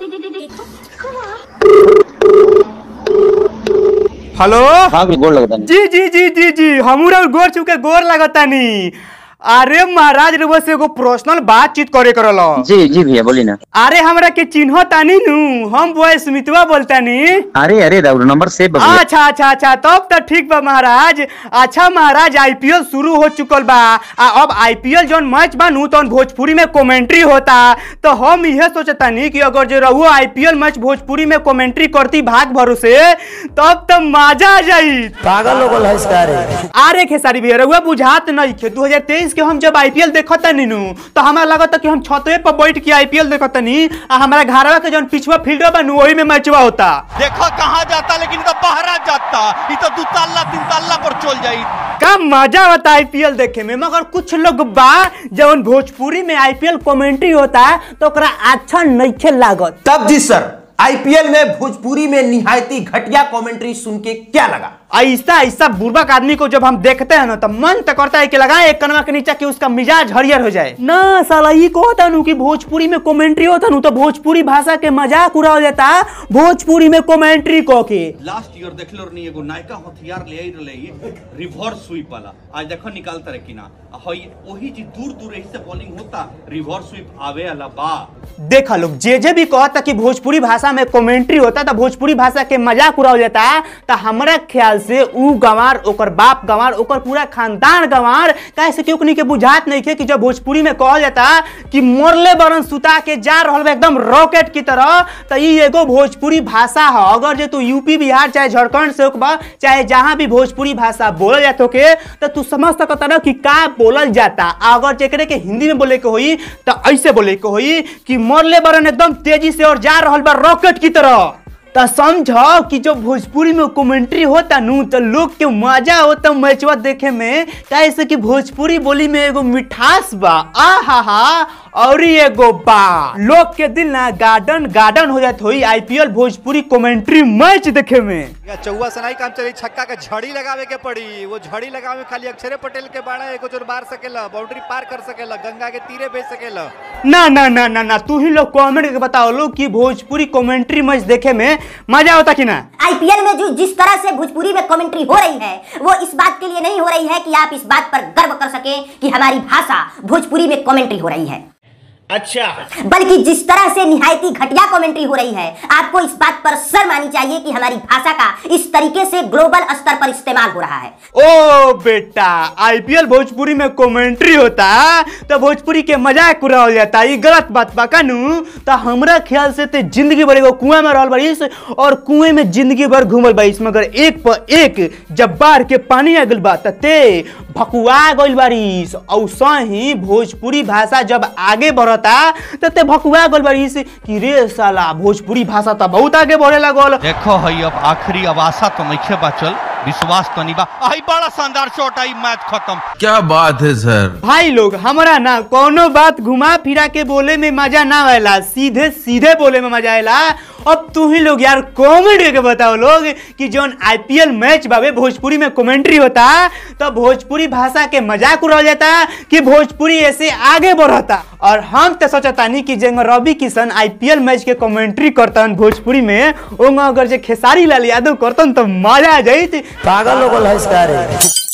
Hello हाँ गोड़ लगता नहीं जी जी जी जी जी हमरा गोर चुके गोर लगतानी अरे महाराज रउआ से एगो पर्सनल बातचीत करे करल जी जी भैया बोली ना अरे हमरा के चिन्ह तानी नु हम बॉय स्मितवा बोलतानी अरे अरे राउर नंबर सेव बा भैया। अच्छा अच्छा अच्छा तब तो ठीक बा महाराज अच्छा महाराज आईपीएल शुरू हो चुकल बा आ अब आईपीएल जौन मैच बा नु तौन भोजपुरी में कमेंट्री होता तो हम इहे सोचतानी कि अगर जो रहुओ आईपीएल मैच भोजपुरी में कमेंट्री करती भाग भरोसे तब तो मजा आ जाई पागल लोगल है इसका रे अरे खेसारी भैया रहुआ बुझात नहीं खे 2023 के हम जब आईपीएल देखत नीनू तो हमारा लगता कि हम छतवे पर बैठ के आईपीएल देखत नी आ हमारा घरवा के जौन पिछवा फील्ड बा नु वही में मैचवा होता देखो कहाँ जाता लेकिन तो बहरा जाता ये तो दू तल्ला तीन तल्ला पर चल जाई का मजा होता आईपीएल देखे में मगर कुछ लोग बा जौन भोजपुरी में आईपीएल कमेंट्री होता तो ओकरा अच्छा नइखे लागत तब जी सर आईपीएल में भोजपुरी में निहायती घटिया कमेंट्री सुन के क्या लगा ऐसा ऐसा बुर्बक आदमी को जब हम देखते हैं ना तो मन तो करता है कि लगाए एक कनवा के नीचे कि उसका मिजाज हरियर हो जाए ना साला ये को होता नु कि भोजपुरी में कमेंट्री होता नु तो भोजपुरी भाषा के मजाक उड़ाव जाता भोजपुरी में कमेंट्री को के लास्ट ईयर देख लो नहीं एगो नायका हथियार ले आई रहे रिवर्स स्वीप वाला आज देखो निकालता रहे कि ना आ हई वही जी दूर दूर यही से बॉलिंग होता रिवर्स स्वीप आवे अला बा देखा लोग जे जे भी कहता कि भोजपुरी भाषा में कमेंट्री होता तो भोजपुरी भाषा के मजाक उड़ाव जाता तो हमारा ख्याल से ऊ गंवार ओकर बाप गंवार ओकर पूरा खानदान गंवार कैसे कि ओकनी के बुझात नहीं थे कि जब भोजपुरी में कहल जाता कि मोरले बरन सुता के जा रहल बा एकदम रॉकेट की तरह तो ई एगो भोजपुरी भाषा है अगर जे तू यूपी बिहार चाहे झारखंड से होकबा चाहे जहां भी भोजपुरी भाषा बोलल जात होके तो तू समझ सकता ना कि का बोलल जाता अगर जेकरे के हिंदी में बोले के होई तो ऐसे बोले के होई कि मोरले बरन एकदम तेजी से और जा रहल बा रॉकेट की तरह तो समझो कि जो भोजपुरी में कमेंट्री होता नु तो लोग के मजा होता मैचवा देखे में कैसे कि भोजपुरी बोली में एगो मिठास बा आ हा हा और ई एगो बा लोग के दिल ना गार्डन गार्डन हो जात होई आईपीएल भोजपुरी कमेंट्री मैच देखे में या चौवा सनाई काम चली छक्का के झड़ी लगावे के पड़ी वो झड़ी लगावे में खाली अक्षरे पटेल के बाड़ा एगो जोर मार सकेला बाउंड्री पार कर सकेला गंगा के तीरे भेज सकेला ना ना ना ना ना तू ही लोग कमेंट करके बताओ लोग कि भोजपुरी कमेंट्री मैच देखे में मजा होता कि ना आईपीएल में जो जिस तरह से भोजपुरी में कमेंट्री हो रही है वो इस बात के लिए नहीं हो रही है कि आप इस बात पर गर्व कर सके कि हमारी भाषा भोजपुरी में कमेंट्री हो रही है अच्छा बल्कि जिस तरह से निहायती घटिया कमेंट्री हो रही है आपको इस बात पर शर्म आनी चाहिए कि हमारी भाषा का इस तरीके से ग्लोबल स्तर पर इस्तेमाल हो रहा है ओ बेटा आईपीएल भोजपुरी में कमेंट्री होता तो भोजपुरी के मजाक उड़ावल जाता ये गलत बात बा कानू तो हमरा ख्याल से ते जिंदगी भर एगो कुआं में रहल बारिस और कुएं में जिंदगी भर घूमल बारिस मगर एक पर एक जब बाढ़ के पानी आ गइल बा त ते भकुआ गइल बारिस औसा ही भोजपुरी भाषा जब आगे बढ़ता त ते भकुआ गइल बारिस कि रे साला भोजपुरी भाषा त बहुत आगे बढ़े लागल देखो हई अब आखिरी अब आशा तो नहीं बाचल विश्वास तो नहीं बा आई बड़ा शानदार शॉट आई मैच खत्म क्या बात है सर भाई लोग हमारा ना कोनो बात घुमा फिरा के बोले में मजा ना आएला सीधे सीधे बोले में मजा आएला अब तू ही लोग यार कॉमेडी के बताओ लोग कि जौन आईपीएल मैच बाबे भोजपुरी में कमेंट्री होता तो भोजपुरी भाषा के मजाक उड़ाल जाता कि भोजपुरी ऐसे आगे बढ़ता और हम तो सोचतानी कि जेंग रवि किशन आईपीएल मैच के कमेंट्री करतन भोजपुरी में ओंगा अगर जे खेसारी लाल यादव करतन तो मजा आ जाइत पागल लोगल है इसका रे